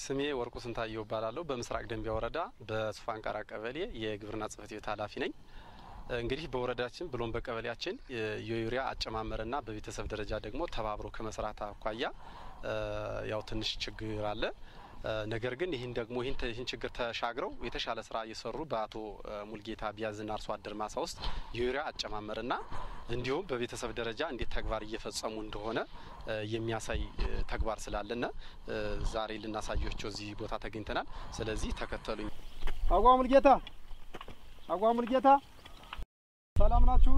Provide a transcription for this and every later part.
ስሜ ወርቁ ስንታየው እባላለሁ። በምስራቅ ደንቢያ ወረዳ በሱፋንቃራ ቀበሌ የግብርና ጽሕፈት ቤት ኃላፊ ነኝ። እንግዲህ በወረዳችን ብሎም በቀበሌያችን የዩሪያ አጨማመርና በቤተሰብ ደረጃ ደግሞ ተባብሮ ከመስራት አኳያ ያው ትንሽ ችግር አለ። ነገር ግን ይህን ደግሞ ይህን ችግር ተሻግረው የተሻለ ስራ እየሰሩ በአቶ ሙልጌታ ቢያዝና አርሶ አደር ማሳ ውስጥ የዩሪያ አጨማመርና እንዲሁም በቤተሰብ ደረጃ እንዴት ተግባር እየፈጸሙ እንደሆነ የሚያሳይ ተግባር ስላለና ዛሬ ልናሳያቸው እዚህ ቦታ ተገኝተናል። ስለዚህ ተከተሉኝ። አጓ ሙልጌታ፣ አጓ ሙልጌታ፣ ሰላም ናችሁ?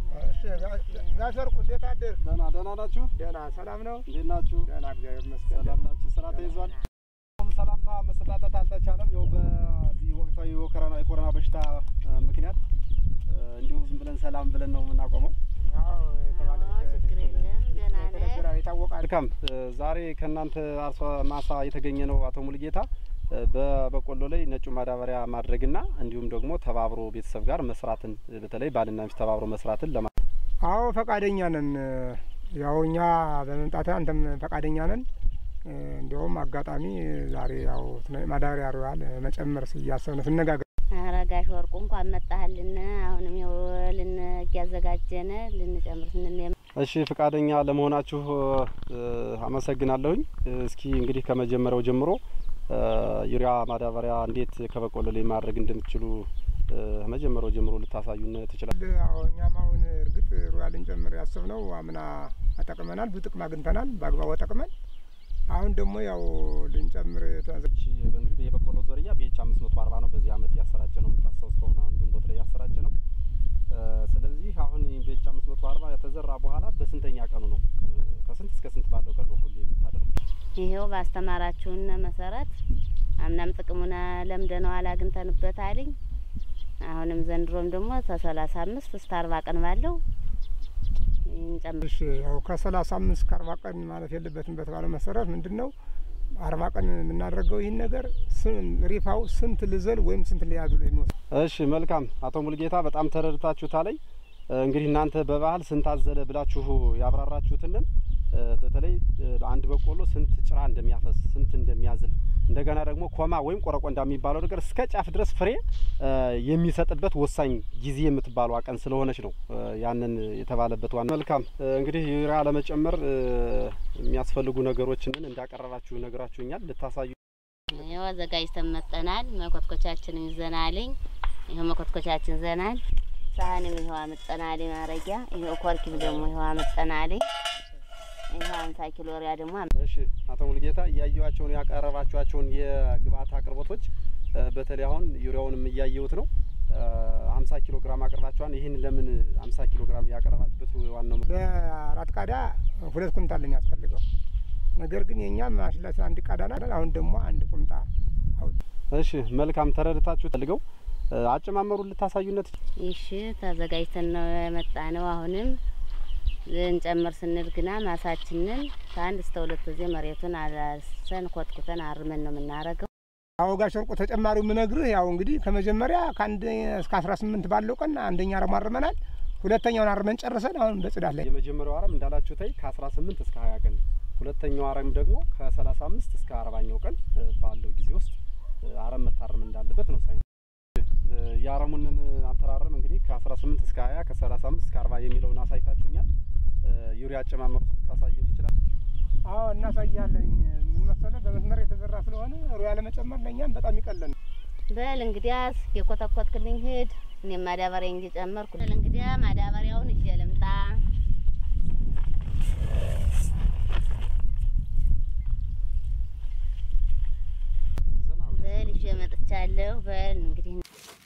ጋሽ ወርቁ እንዴት አደርክ? ደህና ደህና ናችሁ? ደህና ሰላም ነው? እንዴት ናችሁ? ደህና እግዚአብሔር ይመስገን። ሰላም ናችሁ? ስራ ተይዟል? ሰላምታ መሰጣጠት አልተቻለም። ያው በዚህ ወቅታዊ የኮሮና በሽታ ምክንያት እንዲሁ ዝም ብለን ሰላም ብለን ነው የምናቆመው። ያው የተባለ ችግር የለም ደህና ነን። የተነገረ የታወቃል። መልካም። ዛሬ ከእናንተ አርሶ ማሳ የተገኘ ነው አቶ ሙልጌታ በበቆሎ ላይ ነጩ ማዳበሪያ ማድረግና እንዲሁም ደግሞ ተባብሮ ቤተሰብ ጋር መስራትን በተለይ ባልና ሚስት ተባብሮ መስራትን ለማ አዎ ፈቃደኛ ነን። ያው እኛ በመምጣት አንተም ፈቃደኛ ነን። እንዲያውም አጋጣሚ ዛሬ ያው ማዳበሪያ ሩዋል መጨመር እያሰብን ስነጋገር ኧረ ጋሽ ወርቁ እንኳን መጣህልን። አሁንም ይኸው ልን እያዘጋጀን ልንጨምር ስንል እሺ ፈቃደኛ ለመሆናችሁ አመሰግናለሁኝ። እስኪ እንግዲህ ከመጀመሪያው ጀምሮ ዩሪያ ማዳበሪያ እንዴት ከበቆሎ ላይ ማድረግ እንደምትችሉ ከመጀመሪያው ጀምሮ ልታሳዩን ትችላል? አዎ እኛም አሁን እርግጥ ሩዋል ልንጨምር ያሰብነው አምና ተጠቅመናል፣ ብዙ ጥቅም አግኝተናል በአግባቡ ተጠቅመን አሁን ደግሞ ያው ልንጨምር እሺ እንግዲህ የበቆሎ ዝርያ ቢኤች አምስት መቶ አርባ ነው በዚህ አመት ያሰራጨ ነው የምታስታውስ ከሆነ አሁን ግንቦት ላይ ያሰራጨ ነው። ስለዚህ አሁን ቢኤች አምስት መቶ አርባ የተዘራ በኋላ በስንተኛ ቀኑ ነው? ከስንት እስከ ስንት ባለው ቀን ነው ሁሌ የምታደርጉ? ይሄው ባስተማራችሁን መሰረት አምናም ጥቅሙን ለምደነዋል አግኝተንበት አልኝ። አሁንም ዘንድሮም ደግሞ ከሰላሳ አምስት እስከ አርባ ቀን ባለው እንጨምር እሺ ያው ከሰላሳ አምስት ከአርባ ቀን ማለፍ የለበትም በተባለው መሰረት ምንድን ነው አርባ ቀን የምናደርገው ይህን ነገር ሪፋው ስንት ልዘል ወይም ስንት ሊያዙ ላይ የሚወስድ እሺ መልካም አቶ ሙልጌታ በጣም ተረድታችሁታለኝ። እንግዲህ እናንተ በባህል ስንት አዘለ ብላችሁ ያብራራችሁትንን በተለይ አንድ በቆሎ ስንት ጭራ እንደሚያፈስ ስንት እንደሚያዝል እንደገና ደግሞ ኮማ ወይም ቆረቆንዳ የሚባለው ነገር እስከ ጫፍ ድረስ ፍሬ የሚሰጥበት ወሳኝ ጊዜ የምትባለው ቀን ስለሆነች ነው ያንን የተባለበት ዋና። መልካም እንግዲህ ዩሪያ ለመጨመር የሚያስፈልጉ ነገሮችንን እንዳቀረባችሁ ነግራችሁኛል። ልታሳዩ ይኸው አዘጋጅተን መጠናል። መኮትኮቻችንን ይዘናልኝ። ይኸው መኮትኮቻችን ይዘናል። ሳህንም ይኸው አመጠናል ማረጊያ። ይኸው ኮርኪም ደግሞ ይኸው አመጠናልኝ። ይኸው አምሳ ኪሎ ሪያ ደግሞ እሺ አቶ ሙልጌታ እያየኋቸውን ያቀረባችኋቸውን የግብአት አቅርቦቶች በተለይ አሁን ዩሪያውንም እያየሁት ነው። ሀምሳ ኪሎ ግራም አቅርባችኋል። ይህን ለምን ሀምሳ ኪሎ ግራም ያቀረባችሁበት ዋናው ለአራት ቃዳ ሁለት ኩንታል ነው የሚያስፈልገው። ነገር ግን የእኛም ማሽላችን አንድ ቃዳ ናት። አሁን ደግሞ አንድ ቁምጣ አውጥ እሺ መልካም ተረድታችሁ ፈልገው አጨማመሩን ልታሳዩነት ይሽ ተዘጋጅተን ነው የመጣ ነው። አሁንም ልንጨምር ስንል ግና ማሳችንን ከአንድ እስከ ሁለት ጊዜ መሬቱን አላሰን ኮትኩተን አርመን ነው የምናረገው። አዎ ጋሽ ወርቁ ተጨማሪው የምነግርህ ያው እንግዲህ ከመጀመሪያ ከአንድ እስከ አስራ ስምንት ባለው ቀን አንደኛ አረም አርመናል። ሁለተኛውን አርመን ጨርሰን አሁን በጽዳት ላይ የመጀመሪያው አረም እንዳላችሁ ታይ ከአስራ ስምንት እስከ ሀያ ቀን ሁለተኛው አረም ደግሞ ከሰላሳ አምስት እስከ አርባኛው ቀን ባለው ጊዜ ውስጥ አረም መታረም እንዳለበት ነው ሳይንስ የአረሙንን አተራረም እንግዲህ ከአስራ ስምንት እስከ ሀያ ከሰላሳ አምስት እስከ አርባ የሚለውን አሳይታችሁኛል። ዩሪያ አጨማመሩ ልታሳዩን ትችላል? አዎ እናሳያለኝ። ምን መሰለህ በመስመር የተዘራ ስለሆነ ሩያ ለመጨመር ለእኛም በጣም ይቀለን። በል እንግዲያስ የኮተኮትክልኝ ሂድ፣ እኔም ማዳበሪያ እየጨመርኩ በል እንግዲያ ማዳበሪያውን ይዤ ልምጣ። በል ይዤ መጥቻለሁ። በል እንግዲህ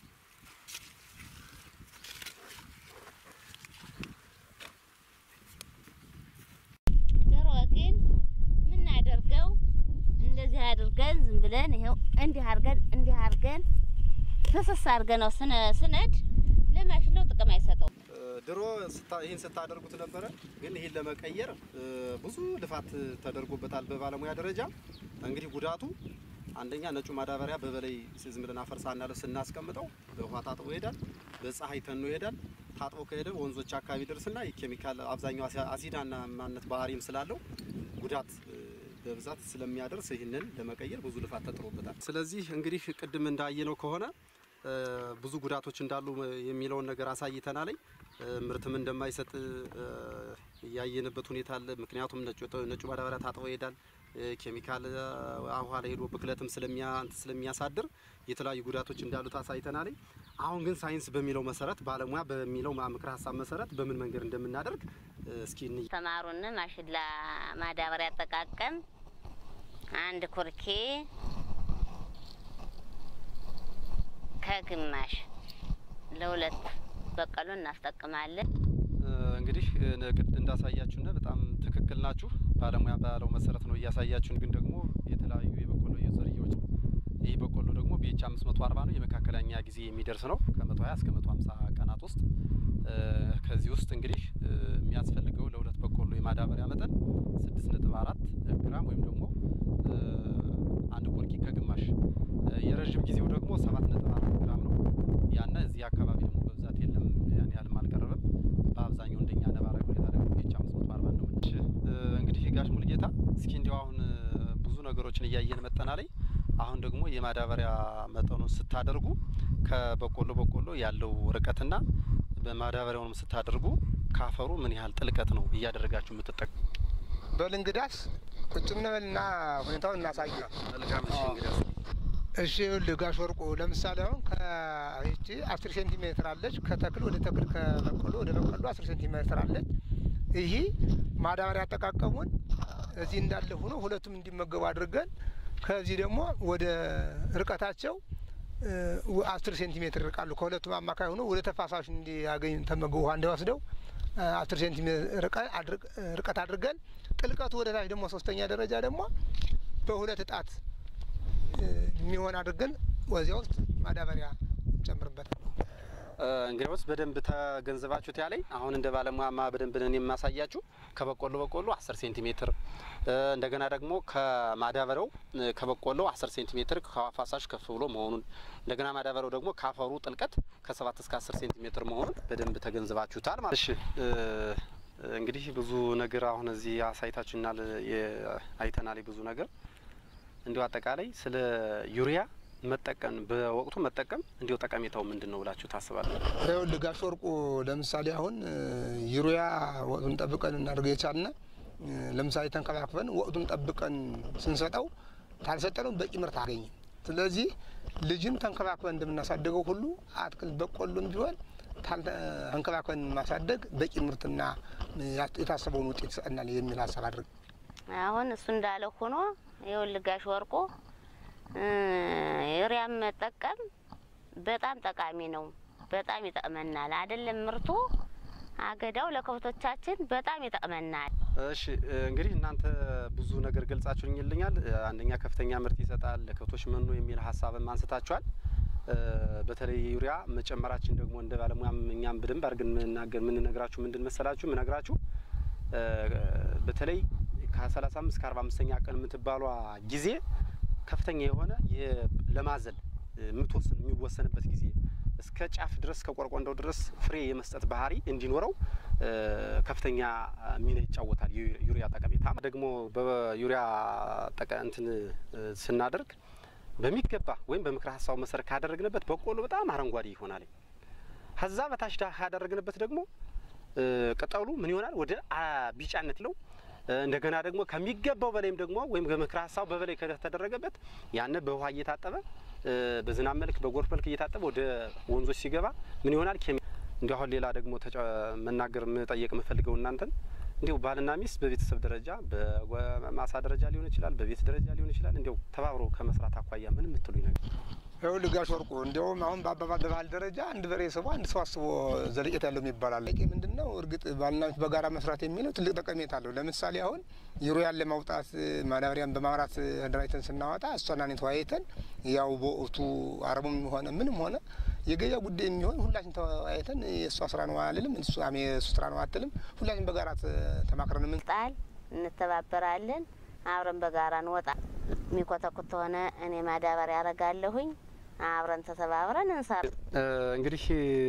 ድሮ ግን የምናደርገው እንደዚህ አድርገን ዝም ብለን ይኸው እንዲህ አድርገን እንዲህ አድርገን ፍስስ አድርገን ነው ስነድ ለማሽለው ጥቅም አይሰጠውም። ድሮ ይህን ስታደርጉት ነበረ፣ ግን ይህን ለመቀየር ብዙ ልፋት ተደርጎበታል በባለሙያ ደረጃ። እንግዲህ ጉዳቱ አንደኛ ነጩ ማዳበሪያ በበላይ ዝም ብለን አፈር ሳናለብስ ስናስቀምጠው በውሃ ታጥቦ ይሄዳል፣ በፀሐይ ተኖ ይሄዳል። ታጥቦ ከሄደ ወንዞች አካባቢ ደርስና የኬሚካል አብዛኛው አሲዳና ማነት ባህሪም ስላለው ጉዳት በብዛት ስለሚያደርስ ይህንን ለመቀየር ብዙ ልፋት ተጥሮበታል። ስለዚህ እንግዲህ ቅድም እንዳየነው ከሆነ እ፣ ብዙ ጉዳቶች እንዳሉ የሚለውን ነገር አሳይተናል። እ፣ ምርትም እንደማይሰጥ እ፣ ያየንበት ሁኔታ አለ። ምክንያቱም ነጩ ነጩ ማዳበሪያ ታጥቦ ይሄዳል። እ፣ ኬሚካል እ፣ ውሃ ላይ ሄዶ ብክለትም ስለሚያ እንትን ስለሚያሳድር የተለያዩ ጉዳቶች እንዳሉት አሳይተናል። አሁን ግን ሳይንስ በሚለው መሰረት ባለሙያ በሚለው ምክረ ሀሳብ መሰረት በምን መንገድ እንደምናደርግ እ፣ እስኪ እንይ። ተማሩን ማሽላ ማዳበሪያ አጠቃቀም አንድ ኩርኬ ከግማሽ ለሁለት በቀሎ እናስጠቅማለን። እ፣ እንግዲህ እ፣ ንግድ እንዳሳያችሁና በጣም ትክክል ናችሁ። ባለሙያ ባለው መሰረት ነው እያሳያችሁን። ግን ደግሞ የተለያዩ የበቆሎ ዝርያዎች ነው። ይህ በቆሎ ደግሞ ቢኤች አምስት መቶ አርባ ነው። የመካከለኛ ጊዜ የሚደርስ ነው ከመቶ ሀያ እስከ መቶ ሀምሳ ቀናት ውስጥ እ፣ ከዚህ ውስጥ እንግዲህ እ፣ የሚያስፈልገው ለሁለት በቆሎ የማዳበሪያ መጠን ስድስት ነጥብ አራት ግራም ወይም ደግሞ እ፣ አንድ ኮርኪ ከግማሽ እ፣ የረዥም ጊዜው ደግሞ ሰባት ነጥብ አራት ግራም ነው። ያነ እዚህ አካባቢ ደግሞ በብዛት የለም፣ ያን ያህልም አልቀረበም። በአብዛኛው እንደኛ ነባራዊ ሁኔታ ደግሞ ቢኤች አምስት መቶ አርባ ነው። እሺ እ፣ እንግዲህ ጋሽ ሙልጌታ እስኪ እንዲያው አሁን እ፣ ብዙ ነገሮችን እያየን መጠና ላይ አሁን ደግሞ የማዳበሪያ መጠኑን ስታደርጉ ከበቆሎ በቆሎ ያለው ርቀትና በማዳበሪያውንም ስታደርጉ ካፈሩ ምን ያህል ጥልቀት ነው እያደረጋችሁ የምትጠቀሙ? በል እንግዳስ ቁጭ ብንበልና ሁኔታውን እናሳይ። መልካም እሺ እንግዲህ እሺ ይኸውልህ ጋሽ ወርቁ ለምሳሌ አሁን ከይቺ አስር ሴንቲሜትር አለች ከተክል ወደ ተክል ከበቆሎ ወደ በቆሎ አስር ሴንቲሜትር አለች። ይህ ማዳበሪያ አጠቃቀሙን እዚህ እንዳለ ሆኖ ሁለቱም እንዲመገቡ አድርገን ከዚህ ደግሞ ወደ ርቀታቸው እ፣ አስር ሴንቲሜትር ይርቃሉ። ከሁለቱም አማካይ ሆኖ ወደ ተፋሳሽ እንዲያገኝ ተመገቡ ውሃ እንዲወስደው እ፣ አስር ሴንቲሜትር ርቀ- አድርግ- ርቀት አድርገን ጥልቀቱ ወደ ታች ደግሞ ሶስተኛ ደረጃ ደግሞ በሁለት እጣት እ፣ የሚሆን አድርገን ወዚያ ውስጥ ማዳበሪያ እንጨምርበታል። እንግዲያውስ በደንብ ተገንዘባችሁት ያለኝ አሁን እንደ ባለሙያማ በደንብ ነን የማሳያችሁ ከበቆሎ በቆሎ 10 ሴንቲሜትር እ፣ እንደገና ደግሞ ከማዳበሪያው እ፣ ከበቆሎ 10 ሴንቲሜትር ከፋሳሽ ከፍ ብሎ መሆኑን እንደገና ማዳበሪያው ደግሞ ካፈሩ ጥልቀት ከ7 እስከ 10 ሴንቲሜትር መሆኑን በደንብ ተገንዝባችሁታል ማለት እሺ እ፣ እንግዲህ ብዙ ነገር አሁን እዚህ አሳይታችሁናል የ- አይተናል ብዙ ነገር እንዲሁ አጠቃላይ ስለ ዩሪያ መጠቀም በወቅቱ መጠቀም እንዲሁ ጠቀሜታው ምንድን ነው ብላችሁ ታስባለ? ይኸውልህ ጋሽ ወርቁ ለምሳሌ አሁን እ፣ ዩሪያ ወቅቱን ጠብቀን እናድርገው የቻልነ እ፣ ለምሳሌ ተንከባክበን ወቅቱን ጠብቀን ስንሰጠው ታልሰጠነው በቂ ምርት አገኝም። ስለዚህ ልጅን ተንከባክበን እንደምናሳደገው ሁሉ አትክልት በቆሎም ቢሆን ታልተ- ተንከባክበን ማሳደግ በቂ ምርትና እ፣ የታሰበውን ውጤት ይሰጠናል የሚል ሀሳብ አድርግ አሁን እሱ እንዳለ ሆኖ ይኸውልህ ጋሽ ወርቁ እ፣ ዩሪያም መጠቀም በጣም ጠቃሚ ነው። በጣም ይጠቅመናል። አይደለም ምርቱ አገዳው ለከብቶቻችን በጣም ይጠቅመናል። እሺ እ፣ እንግዲህ እናንተ ብዙ ነገር ገልጻችሁልኛል። እ፣ አንደኛ ከፍተኛ ምርት ይሰጣል፣ ለከብቶች መኖ የሚል ሀሳብም አንስታችኋል። እ፣ በተለይ ዩሪያ መጨመራችን ደግሞ እንደ ባለሙያም እኛም በደንብ አድርገን የምናገር የምንነግራችሁ ምንድን መሰላችሁ የምነግራችሁ እ፣ በተለይ ከሰላሳ አምስት እስከ አርባ አምስተኛ ቀን የምትባሏ ጊዜ ከፍተኛ የሆነ የ- ለማዘል እ፣ የምትወስን የሚወሰንበት ጊዜ እስከ ጫፍ ድረስ እስከ ቆርቆንዳው ድረስ ፍሬ የመስጠት ባህሪ እንዲኖረው እ፣ ከፍተኛ ሚና ይጫወታል። ዩ- ዩሪያ ጠቀሜታ ደግሞ በዩሪያ ጠቀ እንትን እ፣ ስናደርግ በሚገባ ወይም በምክረ ሀሳቡ መሰረት ካደረግንበት በቆሎ በጣም አረንጓዴ ይሆናል። ከዛ በታች ዳ- ካደረግንበት ደግሞ እ፣ ቅጠሉ ምን ይሆናል ወደ አ ቢጫነት ለው እ፣ እንደገና ደግሞ ከሚገባው በላይም ደግሞ ወይም በምክረ ሀሳቡ በበላይ ከተደረገበት ያነ በውሃ እየታጠበ እ፣ በዝናብ መልክ በጎርፍ መልክ እየታጠበ ወደ ወንዞች ሲገባ ምን ይሆናል ኬሚ እንዲሁ አሁን ሌላ ደግሞ ተጫ- መናገር መጠየቅ የምፈልገው እናንተን እንዲሁ ባልና ሚስት በቤተሰብ ደረጃ በማሳ ደረጃ ሊሆን ይችላል፣ በቤት ደረጃ ሊሆን ይችላል። እንዲያው ተባብሮ ከመስራት አኳያ ምን የምትሉኝ ነገር ይኸውልህ ጋሽ ወርቁ እንዲያውም አሁን በአባባል በባህል ደረጃ አንድ በሬ ስቦ አንድ ሰው አስቦ ዘለቄት ያለው ይባላል። ለቄ ምንድን ነው? እርግጥ ባልና ሚስት በጋራ መስራት የሚለው ትልቅ ጠቀሜታ አለው። ለምሳሌ አሁን ዩሪያን ለማውጣት ማዳበሪያን በማምራት ደራጅተን ስናወጣ እሷና እኔ ተወያይተን ያው በወቅቱ አረሙም ሆነ ምንም ሆነ የገበያ ጉዳይ የሚሆን ሁላችን ተወያይተን የእሷ ስራ ነው አልልም፣ እሱ የእሱ ስራ ነው አትልም። ሁላችን በጋራ ተማክረን ምን ጣል እንተባበራለን። አብረን በጋራ እንወጣ። የሚኮተኩት ከሆነ እኔ ማዳበሪያ ያረጋለሁኝ። አብረን ተተባብረን እንሰራ። እ፣ እንግዲህ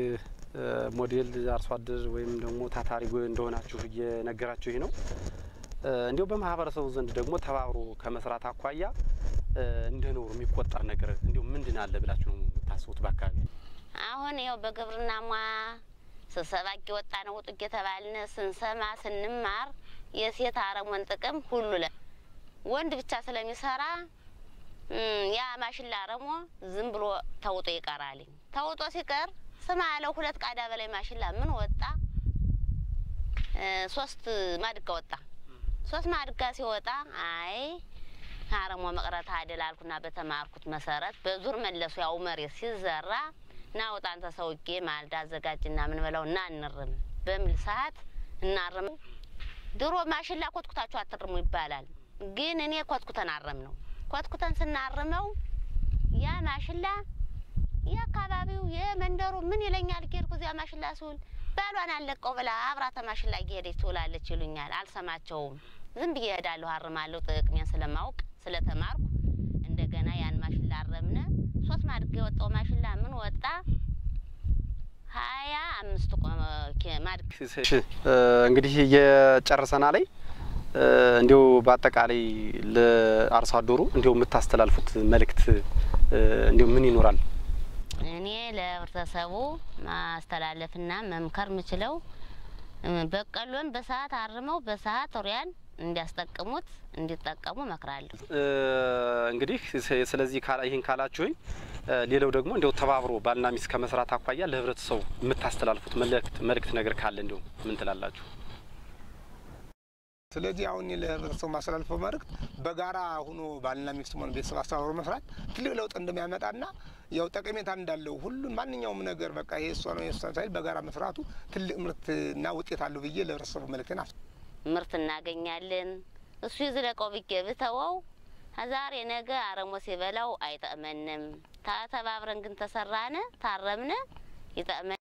እ፣ ሞዴል አርሶ አደር ወይም ደግሞ ታታሪ እንደሆናችሁ እየነገራችሁ ነው። እንዲሁ በማህበረሰቡ ዘንድ ደግሞ ተባብሮ ከመስራት አኳያ እንደ ኖሩ የሚቆጠር ነገር እንዲሁ ምንድን አለ ብላችሁ ነው የምታስቡት? በአካባቢ አሁን ያው በግብርና ሙያ ስብሰባ እየወጣ ነው ውጡ እየተባልን ስንሰማ ስንማር የሴት አረሞን ጥቅም ሁሉ ለ ወንድ ብቻ ስለሚሰራ ያ ማሽላ አረሞ ዝም ብሎ ተውጦ ይቀራል። ተውጦ ሲቀር ስማ ያለው ሁለት ቃዳ በላይ ማሽላ ምን ወጣ? ሶስት ማድጋ ወጣ። ሶስት ማድጋ ሲወጣ አይ አረሞ መቅረት አይደል አልኩና በተማርኩት መሰረት በዙር መለሱ። ያው መሬት ሲዘራ ና ውጣ አንተ ሰውዬ ማልዳ አዘጋጅና ምን በለው እና እንርም በሚል ሰዓት እናርም። ድሮ ማሽላ ኮትኩታችሁ አትርሙ ይባላል። ግን እኔ ኮትኩተን አረም ነው። ኮትኩተን ስናርመው ያ ማሽላ የአካባቢው የመንደሩ ምን ይለኛል ጌድኩ እዚያ ማሽላ ስውል ባሏን አለቀው ብላ አብራተ ማሽላ እየሄደች ትውላለች ይሉኛል። አልሰማቸውም። ዝም ብዬ እሄዳለሁ፣ አርማለሁ። ጥቅሜን ስለማውቅ ስለተማርኩ እንደገና ያን ማሽላ አረምነ። ሶስት ማድጋ የወጣው ማሽላ ምን ወጣ? ሀያ አምስት ማድጋ እንግዲህ የጨረሰና ላይ እንዲሁ በአጠቃላይ ለአርሶ አደሩ እንዲሁ የምታስተላልፉት መልእክት እንዲሁ ምን ይኖራል? እኔ ለህብረተሰቡ ማስተላለፍና መምከር የምችለው በቀሎን በሰዓት አርመው በሰዓት ሪያን እንዲያስጠቅሙት እንዲጠቀሙ እመክራለሁ። እንግዲህ ስለዚህ ይህን ካላችሁኝ፣ ሌላው ደግሞ እንዲያው ተባብሮ ባልና ሚስት ከመስራት አኳያ ለህብረተሰቡ የምታስተላልፉት መልእክት መልእክት ነገር ካለ እንዲሁ ምን ትላላችሁ? ስለዚህ አሁን ለህብረተሰቡ ማስተላልፈው መልእክት በጋራ ሁኖ ባልና ሚስት ሆነ ቤተሰብ አስተባብሮ መስራት ትልቅ ለውጥ እንደሚያመጣና ያው ጠቀሜታ እንዳለው ሁሉም ማንኛውም ነገር በቃ ይሄ እሷ ነው የእሷ ሳይል በጋራ መስራቱ ትልቅ ምርትና ውጤት አለው ብዬ ለህብረተሰቡ መልእክቴን አስ ምርት እናገኛለን። እሱ ይዝለቀው ብዬ ብተወው ዛሬ ነገ አረሞ ሲበላው አይጠቅመንም። ተባብረን ግን ተሰራነ ታረምነ ይጠቅመን።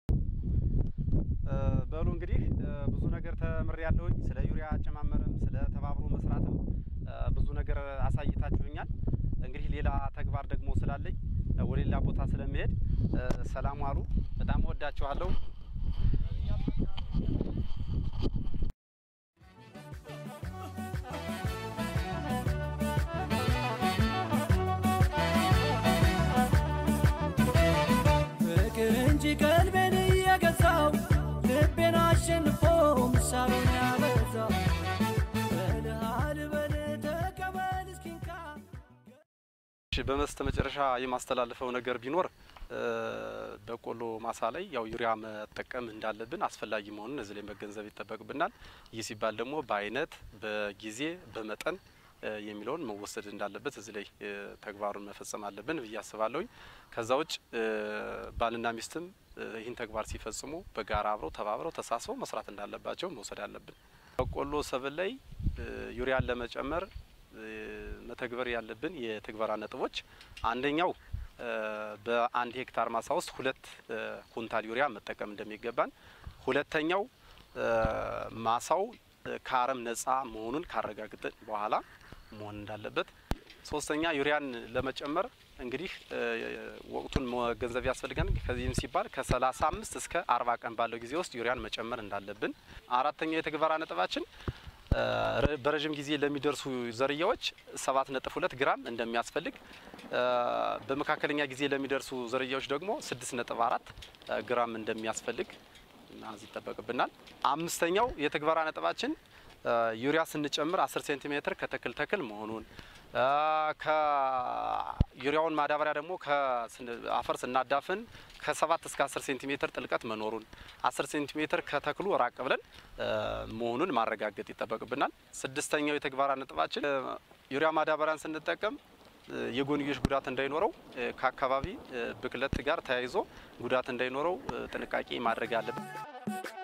በሉ እንግዲህ ብዙ ነገር ተምሬ ያለሁኝ ስለ ዩሪያ አጨማመርም ስለ ተባብሮ መስራትም ብዙ ነገር አሳይታችሁኛል። እንግዲህ ሌላ ተግባር ደግሞ ስላለኝ ወደ ሌላ ቦታ ስለሚሄድ ሰላም ዋሉ። በጣም ወዳችኋለሁ። ፍቅር እንጂ ቀልቤን እየገዛው ልቤን አሸንፎ ምሳሌን ያበዛው በልሃል በል ተቀበል እስኪንካ በመስተ መጨረሻ የማስተላልፈው ነገር ቢኖር በቆሎ ማሳ ላይ ያው ዩሪያ መጠቀም እንዳለብን አስፈላጊ መሆኑን እዚህ ላይ መገንዘብ ይጠበቅብናል። ይህ ሲባል ደግሞ በአይነት፣ በጊዜ፣ በመጠን የሚለውን መወሰድ እንዳለበት እዚህ ላይ ተግባሩን መፈጸም አለብን ብዬ አስባለሁኝ። ከዛ ውጭ ባልና ሚስትም ይህን ተግባር ሲፈጽሙ በጋራ አብረው ተባብረው ተሳስበው መስራት እንዳለባቸው መውሰድ አለብን። በቆሎ ሰብል ላይ ዩሪያን ለመጨመር መተግበር ያለብን የትግበራ ነጥቦች አንደኛው በአንድ ሄክታር ማሳ ውስጥ ሁለት ኩንታል ዩሪያ መጠቀም እንደሚገባን፣ ሁለተኛው ማሳው ከአረም ነጻ መሆኑን ካረጋግጥን በኋላ መሆን እንዳለበት፣ ሶስተኛ ዩሪያን ለመጨመር እንግዲህ ወቅቱን መገንዘብ ያስፈልጋል። ከዚህም ሲባል ከሰላሳ አምስት እስከ አርባ ቀን ባለው ጊዜ ውስጥ ዩሪያን መጨመር እንዳለብን፣ አራተኛው የትግበራ ነጥባችን በረዥም ጊዜ ለሚደርሱ ዝርያዎች ሰባት ነጥብ ሁለት ግራም እንደሚያስፈልግ በመካከለኛ ጊዜ ለሚደርሱ ዝርያዎች ደግሞ ስድስት ነጥብ አራት ግራም እንደሚያስፈልግ ማዝ ይጠበቅብናል። አምስተኛው የትግበራ ነጥባችን ዩሪያ ስንጨምር አስር ሴንቲሜትር ከተክል ተክል መሆኑን ከዩሪያውን ማዳበሪያ ደግሞ ከአፈር ስናዳፍን ከሰባት እስከ አስር ሴንቲሜትር ጥልቀት መኖሩን አስር ሴንቲሜትር ከተክሉ ራቅ ብለን መሆኑን ማረጋገጥ ይጠበቅብናል። ስድስተኛው የተግባራ ነጥባችን ዩሪያ ማዳበሪያን ስንጠቀም የጎንዮሽ ጉዳት እንዳይኖረው ከአካባቢ ብክለት ጋር ተያይዞ ጉዳት እንዳይኖረው ጥንቃቄ ማድረግ አለብን።